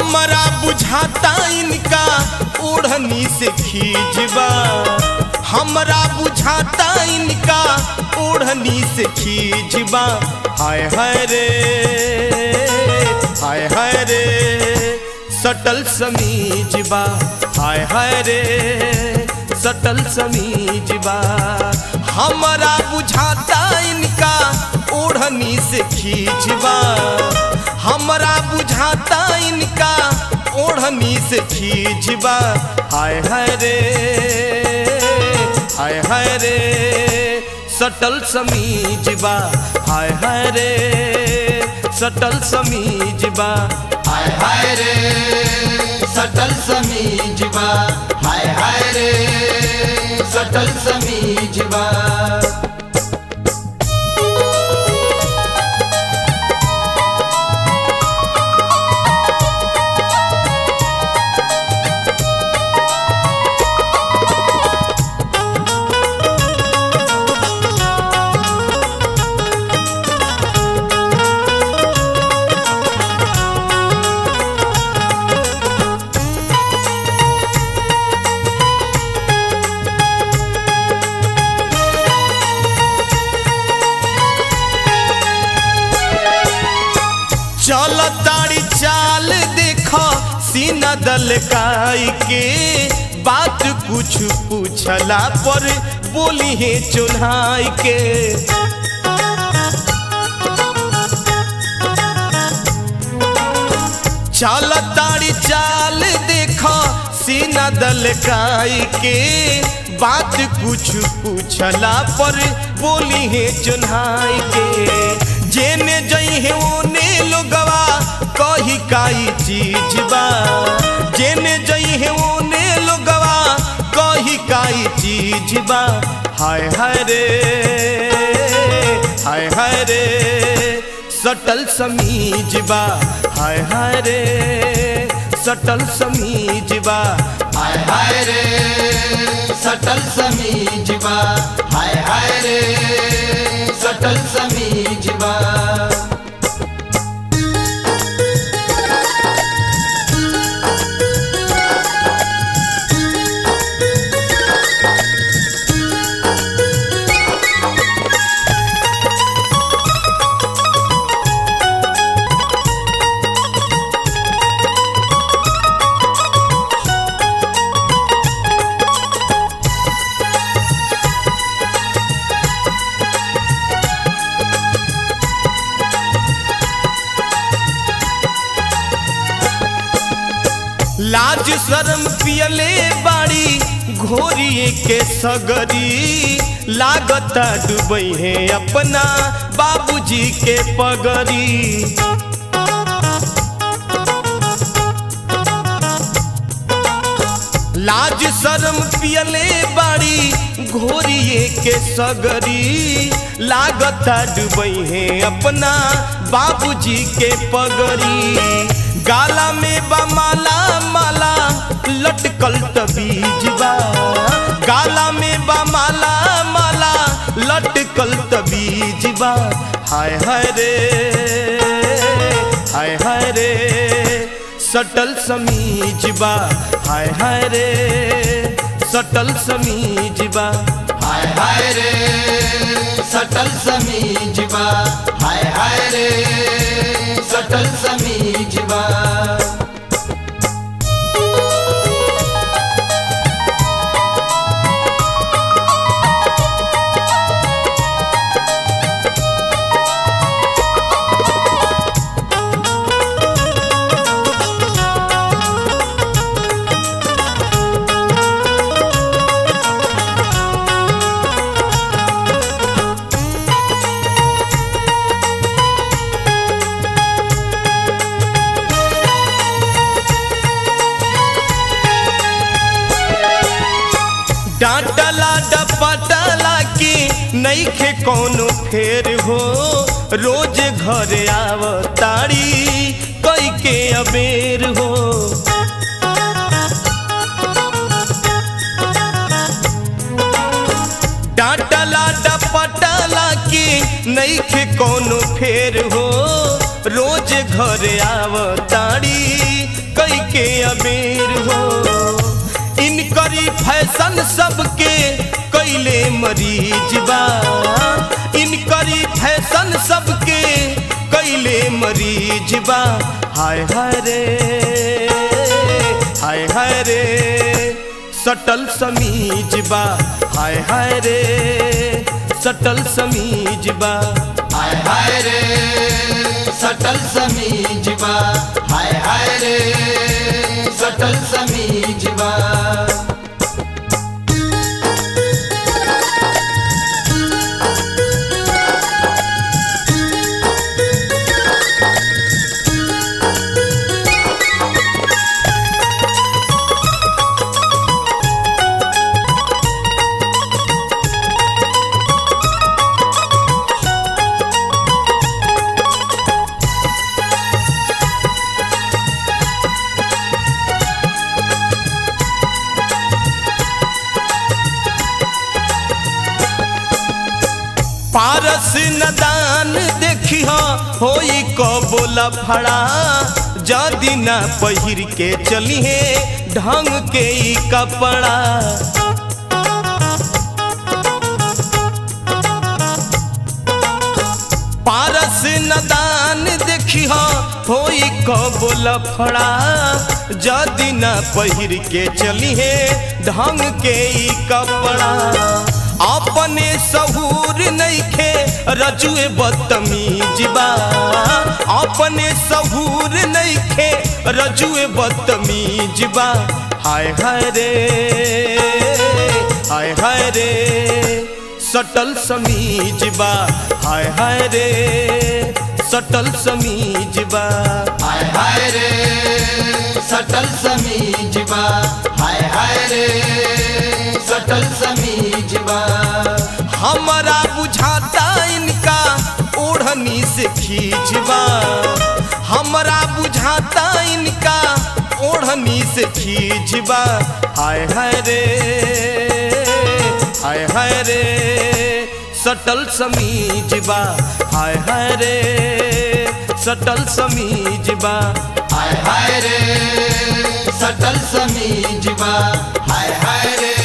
हमरा बुझाता इनका ओढ़नी से खींचबा हमरा बुझाता इनका ओढ़नी से खींचबा हाय हाय रे हाय हाय रे सटल समीजबा हाय हाय रे सटल समीजबा हमरा बुझाता इनका ओढ़नी से खींचबा हमरा बुझाता इनका ओढ़नी से खींचबा हाय हाय रे हाय हाय रे सटल समीजबा हाय हाय रे सटल समीजबा हाय हाय रे सटल समीजबा हाय हाय रे सटल समीजबा चल ताड़ी चाल देख सीना दलकाई के बात कुछ पूछला पर बोली है चुनाई के चल ताड़ी चाल देख सीना दलकाई के बात कुछ पूछला पर बोली है चुनाई के जेने जई है ओने लोगवा कही काई चीज बा जेने जई है ओने लोगवा कही काई चीज बा हाय हाय रे हाय हाय रे सटल समीज बा हाय हाय रे सटल समीज बा हाय हाय रे सटल समीजबा हाय हाय रे सटल समीजबा लाज शर्म पियले बाड़ी घोरिए के सगरी लागता डूबई है अपना बाबूजी के पगरी लाज शर्म पियले बाड़ी घोरिए के सगरी लागता डूबई है अपना बाबूजी के पगरी गाला में बा माला माला लटकल तबीजबा गाला में बा माला माला लटकल तबीजबा हाय हाय रे हाय हाय रे सटल समीजबा हाय हाय रे सटल समीजबा हाय हाय रे सटल समीजबा हाय हाय रे सटल समीजबा डांटला डपटला की नईखे कोनो फेर हो रोज घर आव ताड़ी कई के अबेर हो डांटला डपटला की नईखे कोनो फेर हो रोज घर आव ताड़ी कई के अबेर हो इनकरी फैशन सबके कैले मरीज बा इनकरी फैशन सबके कैले मरीज बा हाय हाय रे हाय हाय रे सटल समीज बा हाय हाय रे सटल समीज बा हाय हाय रे सटल समीजबा हाय हाय रे सटल समीजबा पारस नदान देखी होई कबोला फड़ा जदी ना पहिर के चली है ढंग के ई कपड़ा पारस नदान देखी होई कबोला फड़ा जदी ना पहिर के चली है ढंग के ई कपड़ा अपने सहूर नइखे रजुए बदतमीज बा अपने सहूर नइखे रजुए बदतमीज बा हाय हाय रे हाय हाय रे सटल समीज बा हाय हाय रे सटल समीज बा हाय हाय रे सटल समीजबा हाय हाय रे सटल समीजबा हमारा बुझाता इनका ओढ़नी से खींचबा हमारा बुझाता इनका ओढ़नी से खींचबा हाय हाय रे हाय हाय रे सटल समीजबा हाय हाय रे सटल समीजबा हाय हाय रे सटल समीजबा हाय हाय रे